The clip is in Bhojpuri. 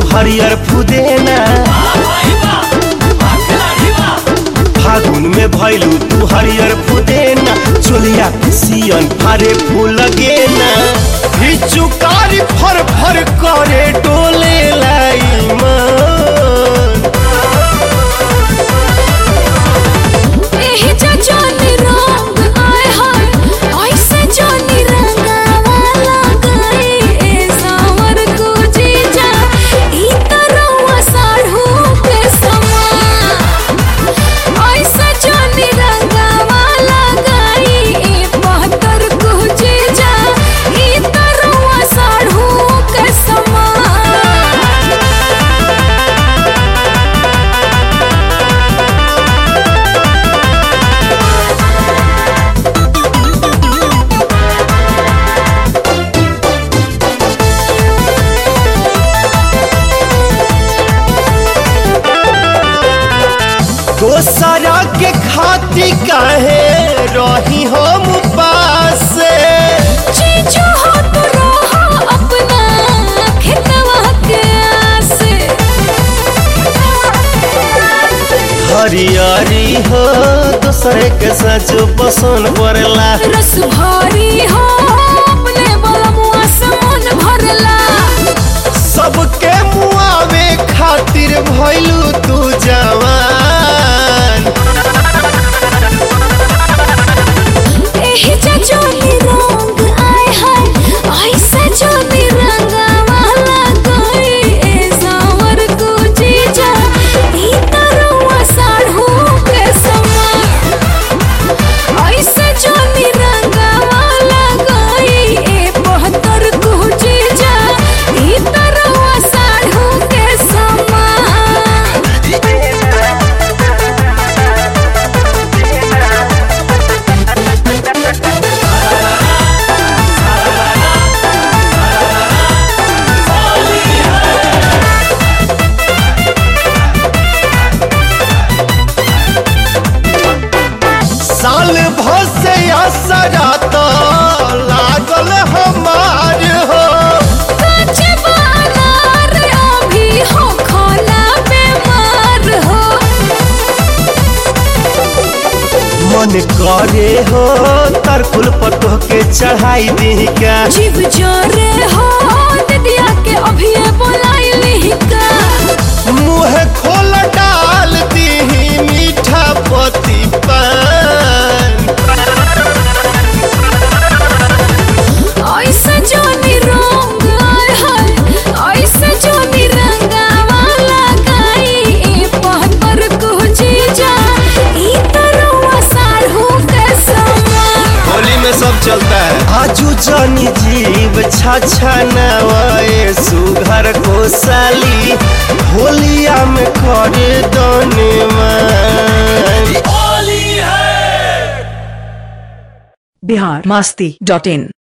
हरियर फुदेना फागुन में भैलू तू हरियर फुदेना चोलिया सियन फारे फूल गेना चुकारी फर फर करे डोले लाई मन एही जा जानी रंग आए हाय ऐसे जानी रंगावा लगाई ए सावर को जीजा ई तरवा साढ़ू के समान ऐसे जानी रंगावा लगाई ए बहत्तर को जीजा ई तरवा साढ़ू के समान दोसरा के खाती काहे रही हम पास चीजू हो तो रहा अपना खेतवा के आसे हरियारी हो दूसरे के सच पसंद पड़ला रस भारी हो अपने बलमुआ से मन भरला सबके मुआवे खातिर भइलू तू जवान एही जा जोनी रंग आए हाय ऐसे जोनी रंगावा लगाई ए सावर को जीजा ई तरवा साढ़ू के समान ऐसे जोनी रंगावा लगाई ए बहत्तर को जीजा ई तरवा साढ़ू के समान साल भर से असरा तो लागल हमार हो काचे बानार अभी हो खोला बीमार हो मन करे हो तरकुल पटो के चढ़ाई दी का जीव जोरे हो ददिया के अभी बोलाई लिहिका मुंह खोल डाल दी मीठा पति पान ऐसे जोनी रंग आए हाय ऐसे जोनी रंगावा लगाई ए पहतर को जीजा ई तरवा साढ़ू के समान होली में सब चलता है आजू जानी जीव छाछा नवाए सुघर को साली होलिया में करे दोने मान बिहार मास्ती डॉट इन